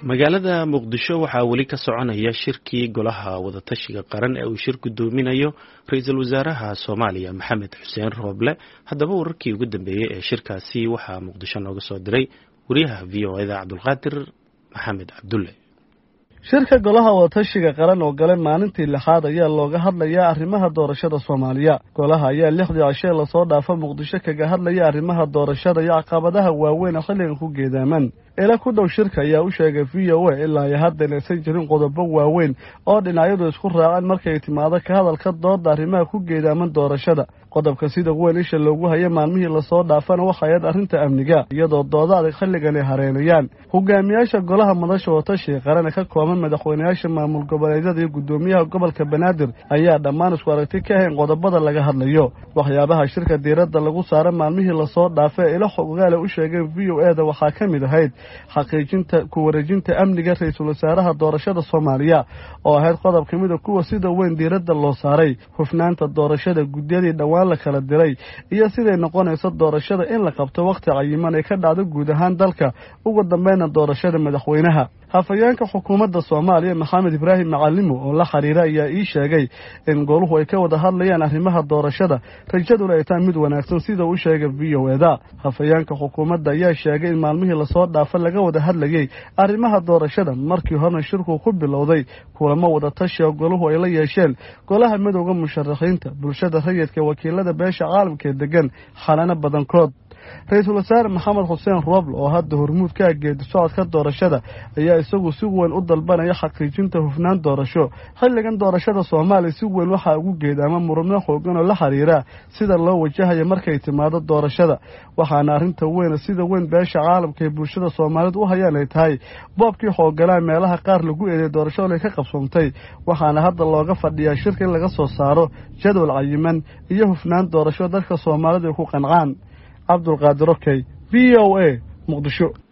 magaalada muqdisho waxaa weli ka soconaya shirkii golaha wadatashiga qaran ee uu shir gudoominayo ra-iisul wasaaraha soomaaliya maxamed xuseen rooble haddaba wararkii ugu dambeeyey ee shirkaasi waxaa muqdisho nooga soo diray wariyaha v o eda cabdulqaadir maxamed cabdulle shirka golaha wadatashiga qaran oo gale maalintii lixaad ayaa looga hadlayaa arrimaha doorashada soomaaliya golaha ayaa lixdii cishee lasoo dhaafa muqdisho kaga hadlaya arrimaha doorashada iyo caqabadaha waaweyn oo xilligan ku geedaaman ila ku dhow shirka ayaa u sheegay v o a ilaa iyo hadda inaysan jirin qodobo waaweyn oo dhinacyadu isku raaceen markay timaado ka hadalka dooda arrimaha ku geedaaman doorashada qodobka sida weyn isha loogu haya maalmihii lasoo dhaafana waxayaed arrinta amniga iyadoo dooda adag xilligan ay hareynayaan hogaamiyaasha golaha madasha wadatashiga qaran ee ka kooban madaxweyneyaasha maamul goboleedyada iyo guddoomiyaha gobolka banaadir ayaa dhammaan isku aragti ka ahayn qodobada laga hadlayo waxyaabaha shirka diiradda lagu saara maalmihii lasoo dhaafa ee ilo xogaale u sheegeen v o e da waxaa ka mid ahayd xaqiijinta ku wareejinta amniga ra-iisul wasaaraha doorashada soomaaliya oo ahayd qodob ka mida kuwa sida weyn diiradda loo saaray hufnaanta doorashada guddiyadii dhowaan la kala diray iyo siday noqonayso doorashada in la qabto wakhti cayiman ay ka dhacdo guud ahaan dalka ugu dambeyna doorashada madaxweynaha hafayeenka xukuumadda soomaaliya maxamed ibraahim macalimo oo la xiriira ayaa ii sheegay in goluhu ay ka wada hadlayaan arrimaha doorashada rajaduna ay tahay mid wanaagsan sida uu sheegay v o eda hafayeenka xukuumadda ayaa sheegay in maalmihii lasoo dhaafa laga wada hadlayey arrimaha doorashada markii horena shirku ku bilowday kulamo wada tashi oo goluhu ay la yeesheen golaha midowda musharaxiinta bulshada rayidka wakiilada beesha caalamka ee degan xalano badankood ra-iisul wasaare maxamed xuseen rooble oo hadda hormuud ka geedi socodka doorashada ayaa isagu si weyn u dalbanaya xaqiijinta hufnaan doorasho xilligan doorashada soomaaliya si weyn waxaa ugu geedaama murubno xoogan oo la xiriira sida loo wajahayo markay timaado doorashada waxaana arrinta weyna sida weyn beesha caalamka ee bulshada soomaaliyeed u hayaan ay tahay boobkii xooganaa meelaha qaar lagu eeday doorashada ay ka qabsoomtay waxaana hadda looga fadhiyaa shirka in laga soo saaro jadwal cayiman iyo hufnaan doorasho dadka soomaalidu ay ku qancaan cabdulqaadir okey v o a muqdisho